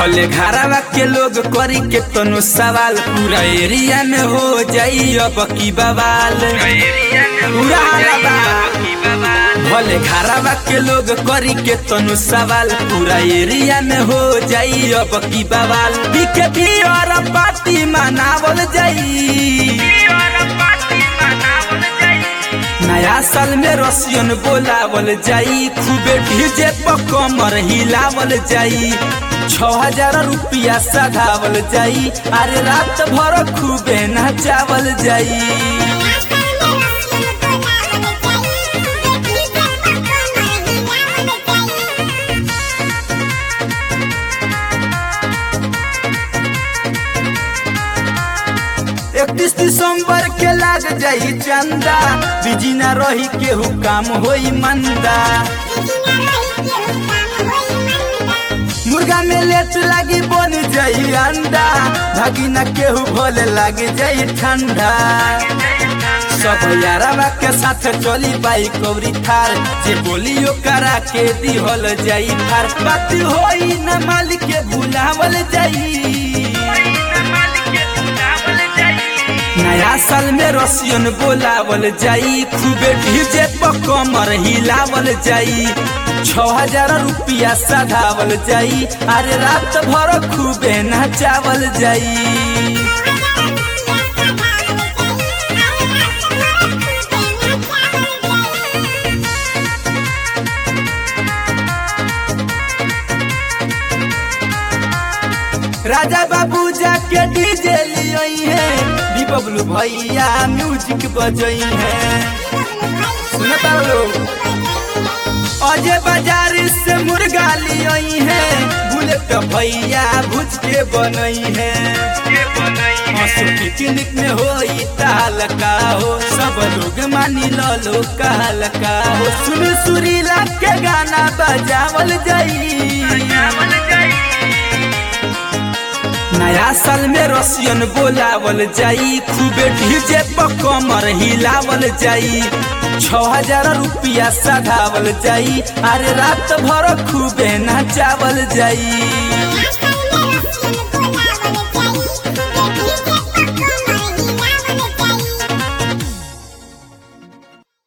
भले घरवा के लोग करी के तनो सवाल पूरा एरिया में हो जाई अब की बवाल पूरा हाला बा। भले घरवा के लोग करी के तनो सवाल पूरा एरिया में हो जाई अब की बवाल बीके भी और पार्टी मनावल जाई नया साल में रसियन बोलावल जाई खूबे डीजे पर कमर हिलावल जाई छ हजार रुपया सधावल जाई अरे रात भर खूबे नचावल जाई इकतीस दिसंबर के लाग जाई चंदा बिजी न रही केहू काम होई मंदा मुर्गा में लेट लागी बन जाई अंडा भागी न केहू भोले लाग जाई ठंडा सब यारवा के साथ चली बाई कौरी थार जे बोलियो करा के दिहल जाई थार बात होई न मालिक के भुलावल जाई नया साल में रसियन बोलावल जाई खूबे डीजे पर कमर हिलावल जाई छ हजार रुपया सधावल जाई अरे रात भर खूबे नचावल जाई राजा बाबू जाके डीजे लियई है दी बबलू भैया म्यूजिक बजई है सुनता लोग अजय बाजार से मुर्गा लियई है बुलेट भैया भुज के बनई है हंसू पिकनिक में होई तालका हो सब लोग मानी लो लो कहलका हो सुन सुरीला के गाना बजावल जाई नया साल में रसियन बोलावल जाई खूबे डीजे पर कमर हिलावल जाई छ हजार रुपया सधावल जाई अरे रात भर खूबे नचावल जाई